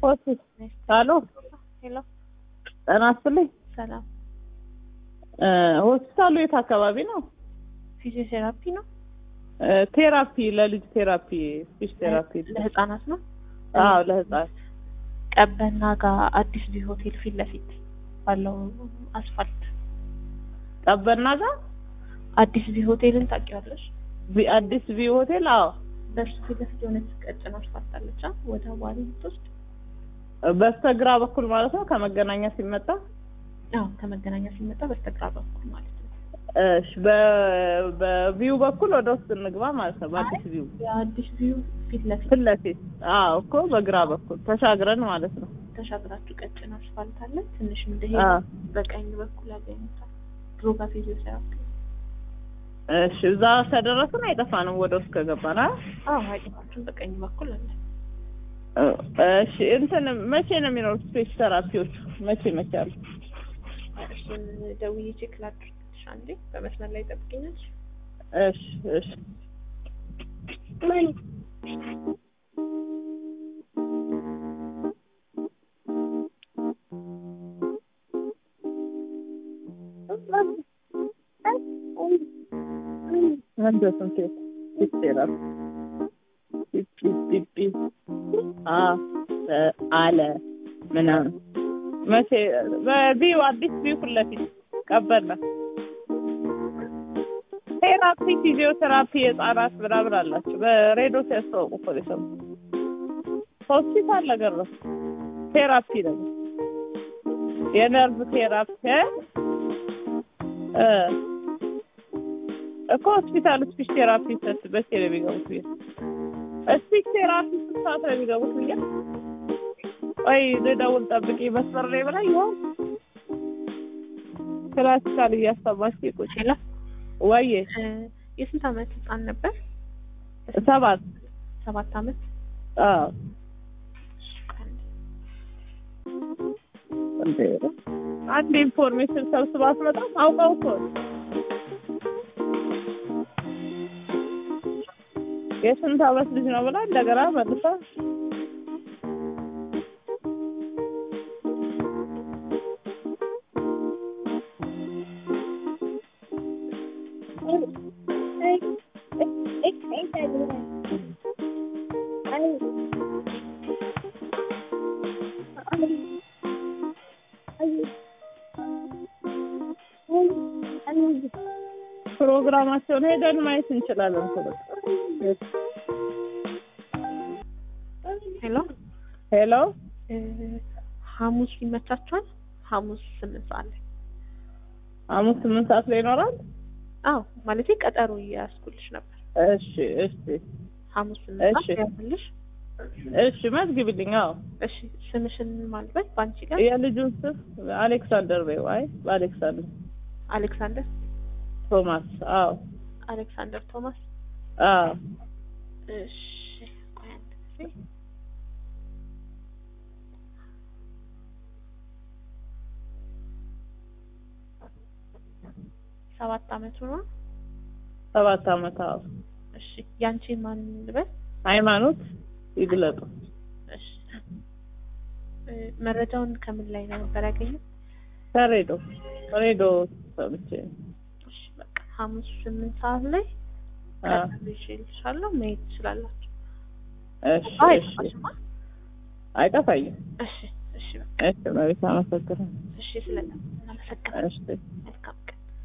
ሆስፒታል አሎ፣ ሄሎ፣ ጤና ይስጥልኝ። ሰላም። እ ሆስፒታሉ የት አካባቢ ነው? ፊዚዮቴራፒ ነው? እ ቴራፒ ለልጅ ቴራፒ ስፒች ቴራፒ። ለህፃናት ነው? አዎ ለህፃን ቀበና ጋር አዲስ ቢ ሆቴል ፊት ለፊት ባለው አስፋልት ቀበና ጋር አዲስ ቢ ሆቴልን ታውቂዋለሽ? ቢ- አዲስ ቪ ሆቴል። አዎ በእሱ ፊት ለፊት የሆነች ቀጭን አስፋልት አለች አ ወደ ዋሊ የምትወስድ በስተግራ በኩል ማለት ነው ከመገናኛ ሲመጣ። አዎ ከመገናኛ ሲመጣ በስተግራ በኩል ማለት ነው። እሺ በ- በቪው በኩል ወደ ውስጥ እንግባ ማለት ነው። በአዲስ ቪው የአዲስ ቪው ፊት ለፊት ፊት ለፊት። አዎ እኮ በግራ በኩል ተሻግረን ማለት ነው። ተሻግራችሁ ቀጭን አስፋልት አለ። ትንሽ አዎ እንደሄደ በቀኝ በኩል ያገኙታል። ድሮ ጋር ፊዚዮቴራፒ እሺ እዛ ከደረስን አይጠፋንም ወደ ውስጥ ከገባን። አ አዎ አይጠፋችሁም። በቀኝ በኩል አለ። እሺ እንትን መቼ ነው የሚኖሩት ስፔስ ተራፒዎቹ? መቼ መቼ አሉ? እሱን ደውዬ ቼክ ላድርግልሽ አንዴ። በመስመር ላይ ጠብቂኛለሽ። እሺ እሺ አንድ ስንት ስፔስ ተራፒ ፒ ፒ ፒ አ አለ ምናምን መቼ በቢው አዲስ ቢው ፊት ለፊት ቀበልና ቴራፒ ፊዚዮቴራፒ የህጻናት ምናምን አላቸው። በሬዲዮ ሲያስተዋውቁ እኮ ነው የሰማሁት። ሆስፒታል ነገር ነው ቴራፒ ነገር የነርቭ ቴራፒ እ እኮ ሆስፒታል ስፒች ቴራፒ ሰት በሴ ነው የሚገቡት ብዬ ስፒች ቴራፒ ስንት ሰዓት ነው የሚገቡት ብዬ ወይ ልደውል ጠብቂ መስመር ላይ ብላ ይሆን ክላሲካል እያሰማች ቁጭ ሄሎ ወይ እ የስንት ዓመት ህፃን ነበር? ሰባት ሰባት ዓመት አዎ እንዴ አንድ ኢንፎርሜሽን ሰብስባ አትመጣም አውቀው እኮ ነው። የስንት ዓመት ልጅ ነው ብላ እንደገና መልሳ ፕሮግራማቸውን ሄደን ማየት እንችላለን እኮ በቃ። ሄሎ ሄሎ እ ሐሙስ ይመቻችኋል? ሐሙስ ስምንት ሰዓት ላይ ሐሙስ ስምንት ሰዓት ላይ ይኖራል። አዎ ማለቴ ቀጠሮ እያያዝኩልሽ ነበር። እሺ እሺ ሐሙስ ስምንት እሺ። ሰዓት ያዝልሽ። እሺ መዝግብልኝ። አዎ እሺ ስምሽን ማልበት በአንቺ ጋር የልጁን ስም አሌክሳንደር በይው። አይ በአሌክሳንደር አሌክሳንደር ቶማስ። አዎ አሌክሳንደር ቶማስ። አዎ እሺ ቆይ አንድ ጊዜ ሰባት አመቱ ነው። ሰባት ዓመት። አዎ እሺ ያንቺ ማን ልበል? ሃይማኖት ይግለጡ። እሺ እ መረጃውን ከምን ላይ ነበር ያገኘው? ከሬዲዮ ሬዲዮ ሰምቼ እሺ በቃ ሐሙስ ስምንት ሰዓት ላይ አዎ ቀጥልሻለሁ መሄድ ትችላላችሁ። እሺ አይ እሺ አይጠፋሽማ? አይጠፋኝም። እሺ እሺ በቃ እሺ መቤት አመሰግናለሁ። እሺ ስለና እናመሰግናለን። እሺ መልካም